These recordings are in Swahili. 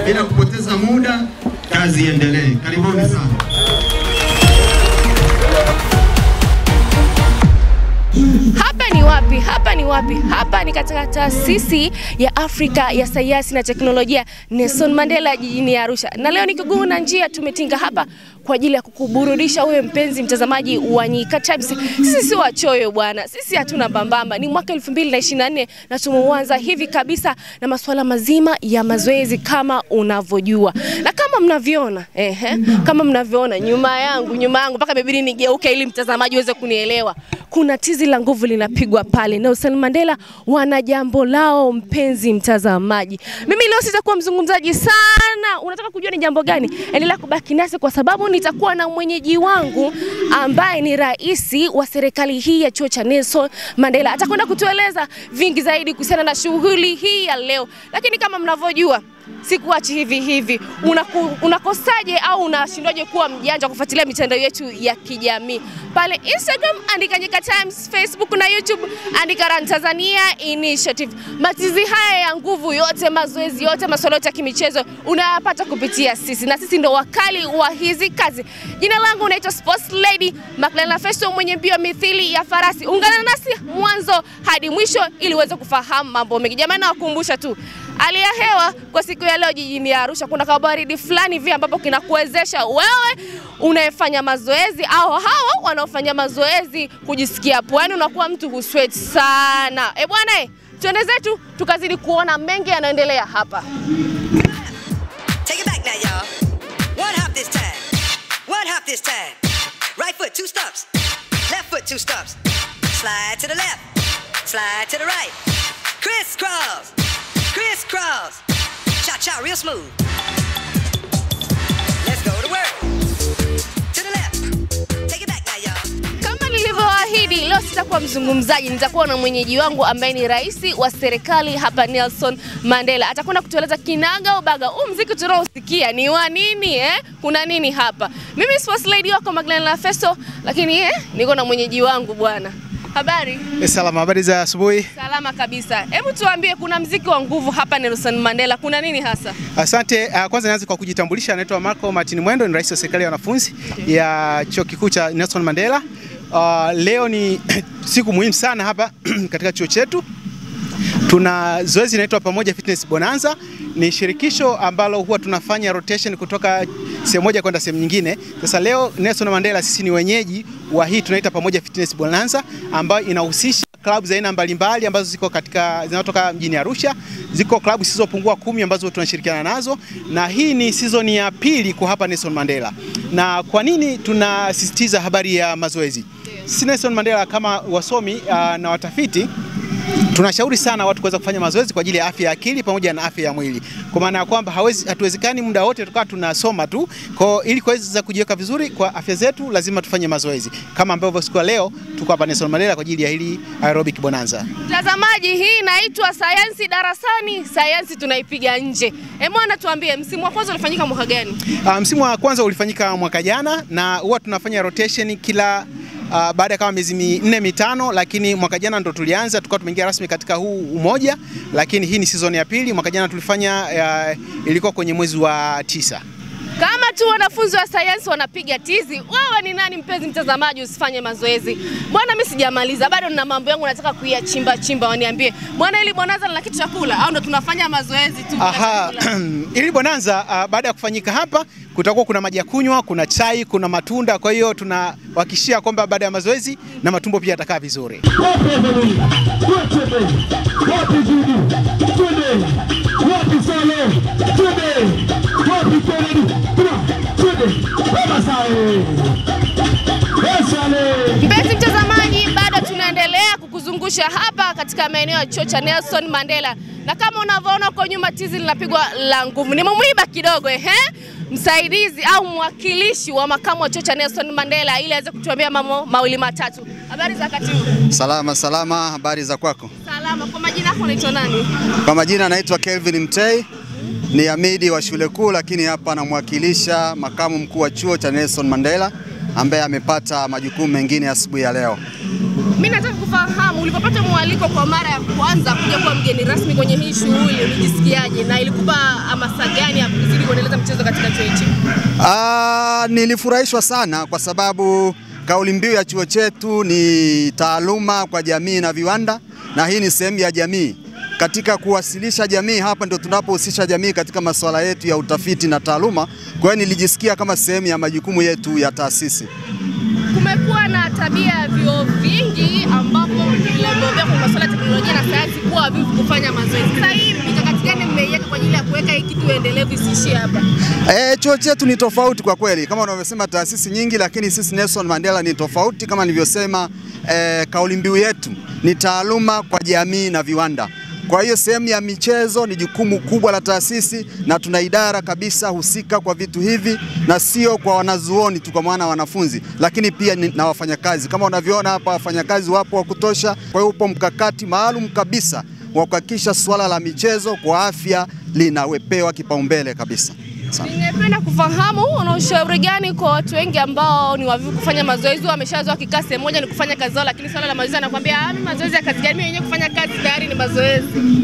bila kupoteza muda, kazi iendelee. Karibuni sana. Hapa ni wapi? Hapa ni wapi? Hapa ni katika taasisi ya Afrika ya sayansi na teknolojia Nelson Mandela jijini Arusha, na leo ni kiguu na njia tumetinga hapa kwa ajili ya kukuburudisha wewe mpenzi mtazamaji wa Nyika Times. Sisi si wachoyo bwana, sisi hatuna mbambamba. Ni mwaka 2024 na tumeuanza hivi kabisa na masuala mazima ya mazoezi kama unavyojua na kama mnavyoona ehe, kama mnavyoona nyuma yangu, nyuma yangu mpaka imebidi nigeuke ili mtazamaji uweze kunielewa. Kuna tizi la nguvu linapigwa pale. Nelson Mandela wana jambo lao, mpenzi mtazamaji. Mimi leo sitakuwa mzungumzaji sana. Unataka kujua ni jambo gani? Endelea kubaki nasi kwa sababu nitakuwa na mwenyeji wangu ambaye ni rais wa serikali hii ya chuo cha Nelson Mandela. Atakwenda kutueleza vingi zaidi kuhusiana na shughuli hii ya leo, lakini kama mnavyojua sikuachi hivi hivi. Unaku, unakosaje au unashindwaje kuwa mjanja kufuatilia mitandao yetu ya kijamii pale Instagram, andika Nyika Times, Facebook na YouTube andika Run Tanzania Initiative. Matizi haya ya nguvu yote, mazoezi yote, masuala yote ya kimichezo unayapata kupitia sisi, na sisi ndo wakali wa hizi kazi. Jina langu naitwa Sports Lady Magdalena Festo, mwenye mbio mithili ya farasi. Ungana nasi mwanzo hadi mwisho ili uweze kufahamu mambo mengi. Jamani, nawakumbusha tu hali ya hewa kwa siku ya leo jijini Arusha kuna kabaridi fulani hivi ambapo kinakuwezesha wewe unayefanya mazoezi au hawa wanaofanya mazoezi kujisikia pwani, unakuwa mtu husweat sana. E bwana, eh, tuende zetu tukazidi kuona mengi yanaendelea hapa. Take it back now, y'all. One hop this time. One hop this time. Right foot, two stumps. Left foot, two stumps. Slide to the left. Slide to the right. Crisscross. Crisscross. Cha cha, real smooth. Let's go to work. To the left. Take it back now, y'all. Kama nilivyoahidi, leo sitakuwa mzungumzaji, nitakuwa na mwenyeji wangu ambaye ni rais wa serikali hapa Nelson Mandela. Atakwenda kutueleza kinaga ubaga huu mziki tunaosikia ni wa nini eh? Kuna nini hapa? Mimi sports lady wako Magdalena Festo, lakini eh, niko na mwenyeji wangu bwana. Habari? Salama, habari za asubuhi. Salama kabisa. Hebu tuambie, kuna mziki wa nguvu hapa Nelson Mandela, kuna nini hasa? Asante. Uh, kwanza nianze kwa kujitambulisha, naitwa Marco Martin Mwendo, ni rais wa serikali ya wanafunzi ya chuo kikuu cha Nelson Mandela. Uh, leo ni siku muhimu sana hapa katika chuo chetu. Tuna zoezi linaloitwa Pamoja Fitness Bonanza. Ni shirikisho ambalo huwa tunafanya rotation kutoka sehemu moja kwenda sehemu nyingine. Sasa leo Nelson Mandela sisi ni wenyeji wa hii tunaita Pamoja Fitness Bonanza ambayo inahusisha klabu za aina mbalimbali ambazo ziko katika zinatoka mjini Arusha. Ziko klabu zisizopungua kumi ambazo tunashirikiana nazo, na hii ni season ya pili kwa hapa Nelson Mandela. Na kwa nini tunasisitiza habari ya mazoezi? Sisi Nelson Mandela kama wasomi uh, na watafiti tunashauri sana watu kuweza kufanya mazoezi kwa ajili ya afya ya akili pamoja na afya ya mwili, kwa maana ya kwamba hawezi hatuwezekani muda wote tukawa tunasoma tu. Kwa ili kuweza kujiweka vizuri kwa afya zetu, lazima tufanye mazoezi, kama ambavyo siku ya leo tuko hapa Nelson Mandela kwa ajili ya hili aerobic bonanza. Mtazamaji, hii inaitwa sayansi darasani, sayansi tunaipiga nje. Emwana, tuambie msimu wa kwanza ulifanyika mwaka gani? Uh, msimu wa kwanza ulifanyika mwaka jana na huwa tunafanya rotation kila uh, baada ya kama miezi minne mitano, lakini mwaka jana ndo tulianza, tukawa tumeingia rasmi katika huu umoja, lakini hii ni season ya pili. Mwaka jana tulifanya uh, ilikuwa kwenye mwezi wa tisa. Kama tu wanafunzi wa sayansi wanapiga tizi, wewe ni nani mpenzi mtazamaji usifanye mazoezi? Bwana, mimi sijamaliza bado, nina mambo yangu nataka kuyachimba chimba, waniambie bwana, ili bonanza lina kitu cha kula au ndo tunafanya mazoezi tu? bila Aha, chakula? ili bonanza uh, baada ya kufanyika hapa kutakuwa kuna maji ya kunywa, kuna chai, kuna matunda. Kwa hiyo tunawahakikishia kwamba baada ya mazoezi na matumbo pia yatakaa vizuri. Wapi Evelyn? Wapi Evelyn? Wapi Judy? Twende. Wapi Salo? Twende. Wapi Kennedy? Come on. Twende. Baba Sale. Yes, Sale. Mpenzi mtazamaji, bado tunaendelea kukuzungusha hapa katika maeneo ya chuo cha Nelson Mandela, na kama unavyoona huko nyuma tizi linapigwa la nguvu. Nimemwiba kidogo ehe, msaidizi au mwakilishi wa makamu wa chuo cha Nelson Mandela ili aweze kutuambia mambo mawili matatu. Habari za wakati huu? Salama salama, habari za kwako? Salama. Kwa majina yako unaitwa nani? Kwa majina anaitwa Kelvin Mtei, ni amidi wa shule kuu, lakini hapa namwakilisha makamu mkuu wa chuo cha Nelson Mandela ambaye amepata majukumu mengine asubuhi ya leo. Mimi nataka kufahamu ulipopata mwaliko kwa mara ya kwanza kuja kuwa mgeni rasmi kwenye hii shughuli ulijisikiaje, na ilikupa hamasa gani ya kuzidi kuendeleza mchezo katika chuo hichi? Ah, nilifurahishwa sana kwa sababu kauli mbiu ya chuo chetu ni taaluma kwa jamii na viwanda, na hii ni sehemu ya jamii. Katika kuwasilisha jamii, hapa ndio tunapohusisha jamii katika masuala yetu ya utafiti na taaluma. Kwa hiyo nilijisikia kama sehemu ya majukumu yetu ya taasisi. Kumekuwa na tabia ya vyuo vingi ambapo vimebobea kwa masuala ya teknolojia na sayansi kuwa havivu kufanya mazoezi. Sasa hii mikakati gani mmeiweka kwa ajili ya kuweka hii kitu endelevu isiishie hapa? E, chuo chetu ni tofauti kwa kweli, kama unavyosema taasisi nyingi, lakini sisi Nelson Mandela ni tofauti. Kama nilivyosema, e, kauli mbiu yetu ni taaluma kwa jamii na viwanda. Kwa hiyo sehemu ya michezo ni jukumu kubwa la taasisi, na tuna idara kabisa husika kwa vitu hivi, na sio kwa wanazuoni tu, kwa maana wanafunzi, lakini pia ni, na wafanyakazi. Kama unavyoona hapa, wafanyakazi wapo wa kutosha. Kwa hiyo upo mkakati maalum kabisa wa kuhakikisha suala la michezo kwa afya linawepewa kipaumbele kabisa. Asante. Ningependa kufahamu una ushauri gani kwa watu wengi ambao ni wavivu kufanya mazoezi, wameshazoea kikaa sehemu moja ni kufanya kazi zao, lakini swala la mazoezi anakuambia ah, mimi mazoezi ya kazi gani? Mimi wenyewe kufanya kazi tayari ni mazoezi.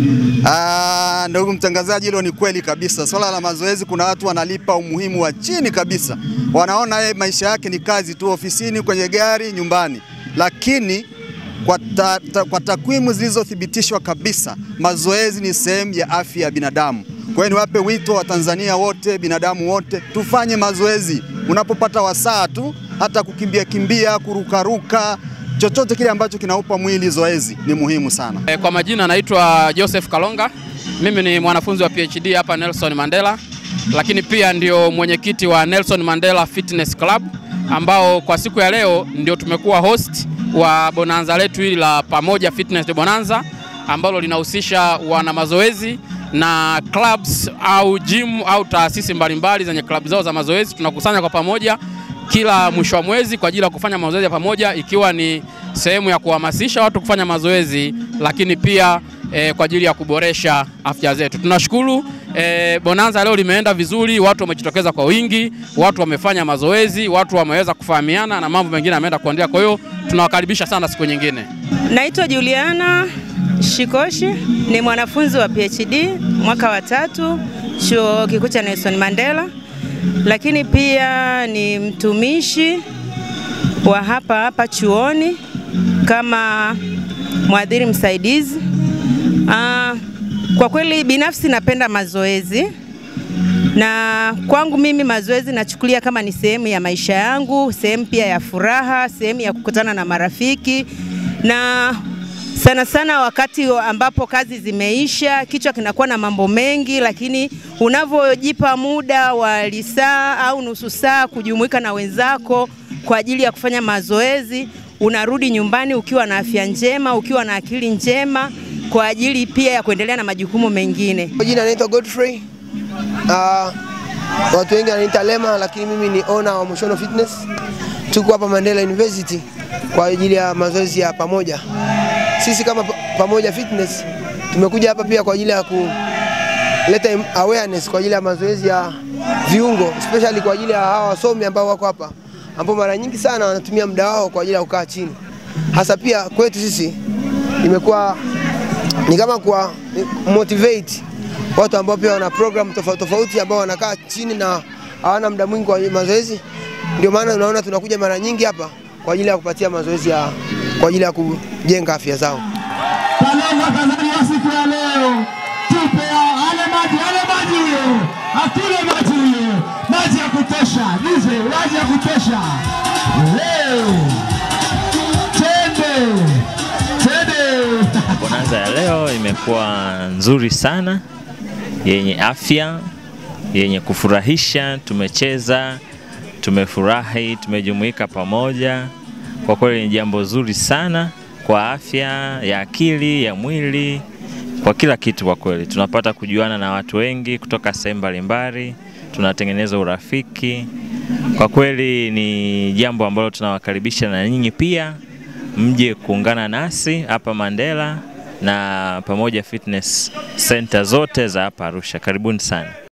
Ah, ndugu mtangazaji, hilo ni kweli kabisa. Swala la mazoezi, kuna watu wanalipa umuhimu wa chini kabisa, wanaona yeye maisha yake ni kazi tu, ofisini, kwenye gari, nyumbani, lakini kwa, ta, ta, kwa takwimu zilizothibitishwa kabisa, mazoezi ni sehemu ya afya ya binadamu. Kwa hiyo niwape wito wa Tanzania wote, binadamu wote, tufanye mazoezi unapopata wasaa tu, hata kukimbia kimbia, kurukaruka, chochote kile ambacho kinaupa mwili zoezi ni muhimu sana. E, Kwa majina naitwa Joseph Kalonga. Mimi ni mwanafunzi wa PhD hapa Nelson Mandela, lakini pia ndio mwenyekiti wa Nelson Mandela Fitness Club ambao kwa siku ya leo ndio tumekuwa host wa bonanza letu hili la Pamoja Fitness Bonanza ambalo linahusisha wana mazoezi na clubs au gym au taasisi mbalimbali zenye club zao za mazoezi. Tunakusanya kwa pamoja kila mwisho wa mwezi kwa ajili ya kufanya mazoezi ya pamoja, ikiwa ni sehemu ya kuhamasisha watu kufanya mazoezi, lakini pia eh, kwa ajili ya kuboresha afya zetu. Tunashukuru eh, bonanza leo limeenda vizuri, watu wamejitokeza kwa wingi, watu wamefanya mazoezi, watu wameweza kufahamiana na mambo mengine yameenda kuendelea. Kwa hiyo tunawakaribisha sana siku nyingine. Naitwa Juliana Shikoshi, ni mwanafunzi wa PhD mwaka wa tatu chuo kikuu cha Nelson Mandela, lakini pia ni mtumishi wa hapa hapa chuoni kama mwadhiri msaidizi. Ah, kwa kweli binafsi napenda mazoezi na kwangu mimi mazoezi nachukulia kama ni sehemu ya maisha yangu, sehemu pia ya furaha, sehemu ya kukutana na marafiki na sana sana wakati ambapo kazi zimeisha, kichwa kinakuwa na mambo mengi, lakini unavyojipa muda wa lisaa au nusu saa kujumuika na wenzako kwa ajili ya kufanya mazoezi, unarudi nyumbani ukiwa na afya njema, ukiwa na akili njema kwa ajili pia ya kuendelea na majukumu mengine. Kwa jina naitwa Godfrey. Uh, watu wengi wananiita Lema, lakini mimi ni owner wa Mushono Fitness. Tuko hapa Mandela University kwa ajili ya mazoezi ya pamoja. Sisi kama pa- Pamoja Fitness tumekuja hapa pia kwa ajili ya kuleta im- awareness kwa ajili ya mazoezi ya viungo, especially kwa ajili ya hawa wasomi ambao wako hapa, ambao mara nyingi sana wanatumia muda wao kwa ajili ya kukaa chini. Hasa pia kwetu sisi imekuwa ni kama kuwa motivate watu ambao pia wana program tofauti tofauti ambao wanakaa chini na hawana muda mwingi kwa mazoezi. Ndio maana unaona tunakuja mara nyingi hapa kwa ajili ya kupatia mazoezi ya kwa ajili ya kujenga afya zao. Kalonga Tanzania siku ya leo, tupe hao, ale maji, ale maji huyo, akule maji huyo, maji ya kutosha, dize, maji ya kutosha. Leo tende tende Bonanza ya leo imekuwa nzuri sana, yenye afya, yenye kufurahisha. Tumecheza, tumefurahi, tumejumuika pamoja. Kwa kweli ni jambo zuri sana kwa afya ya akili, ya mwili, kwa kila kitu. Kwa kweli tunapata kujuana na watu wengi kutoka sehemu mbalimbali, tunatengeneza urafiki. Kwa kweli ni jambo ambalo tunawakaribisha na nyinyi pia mje kuungana nasi hapa Mandela na pamoja fitness center zote za hapa Arusha. Karibuni sana.